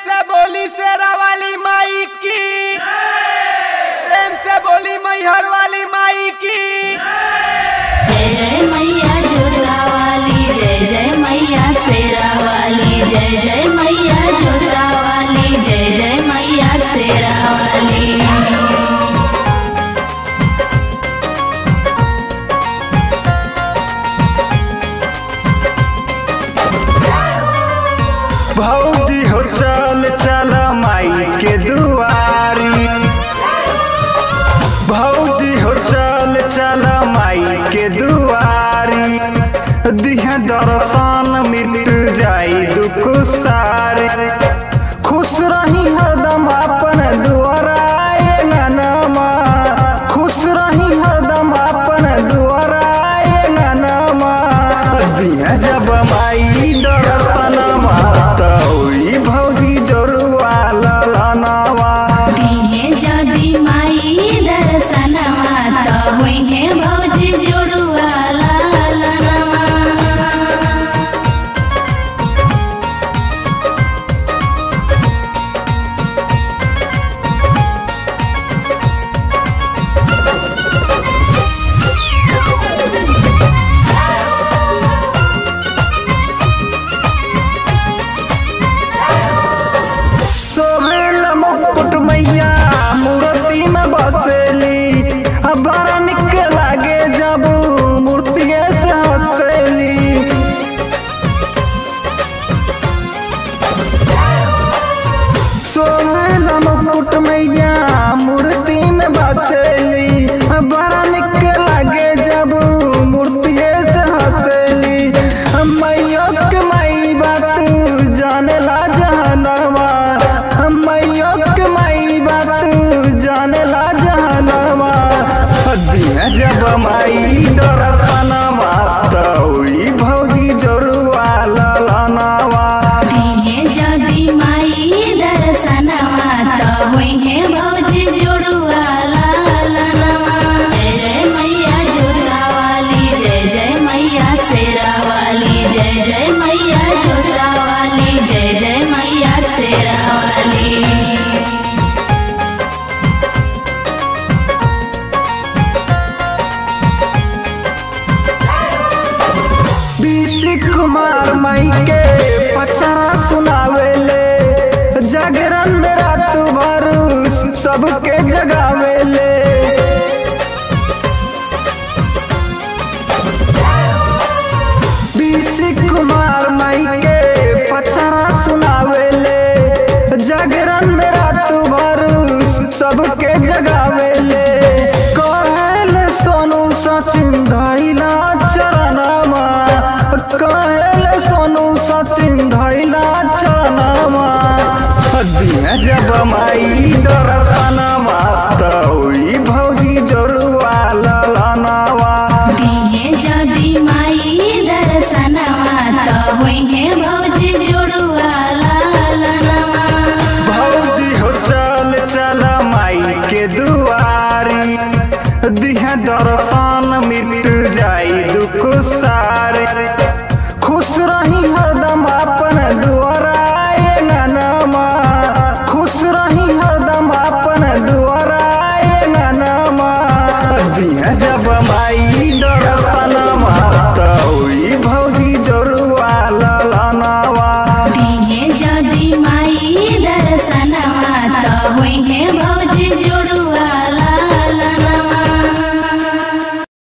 से बोली शेरा वाली माई की प्रेम से बोली मैहर वाली माई की जय जय मैया जोड़ा वाली जय जय मैया शेरा वाली जय जय मैया जोड़ा वाली जय जय मैया शेरा वाली भौजी हो चल चल माई के दुआरी भौजी हो चल चल माई के दुआरी दिह दर्शन मिट जाई दुख सारी खुश रही हरदम अपन दुआरा नमा खुश रही हरदम अपन दुआरा नमा दिह जब माई दर्शन माता होई भौजी जोरुआ ललनवा दिहे जदी माई दर्शनवा त होइहे भौजी जोड़ुआ लालनवा सोहेल मुकुट मैया मूर्ति में बसेली अब बड़ा निक लागे जब मूर्तिये से हंसेली सोहेल मुकुट मैया मूर्ति में बसेली अब बड़ा निक लागे जब मूर्तिये से हंसेली मैया के माई बात जाने ला जहनवा मैया के माई बात जाने ला जहनवा दिया जब माई दर्शनवा तोई भौजी जोरुआ ललनवा दिहे जदी माई दर्शनवा त होइहे भौजी जोड़ुआ लालनवा जय जय मैया जोड़ा वाली जय जय मैया शेरा वाली जय जय मैया जोड़ा वाली जय जय मैया शेरा वाली बीसी कुमार माई के पचरा सुनावेले जागरण में रात भर सबके जगावेले बीसी कुमार माई के पचरा सुनावेले जागरण में रात भर सबके जगावेले कहल सोनू सचिन धैला चरणमा कहल सोनू सचिन धैला चरणमा दिया जब माई दरस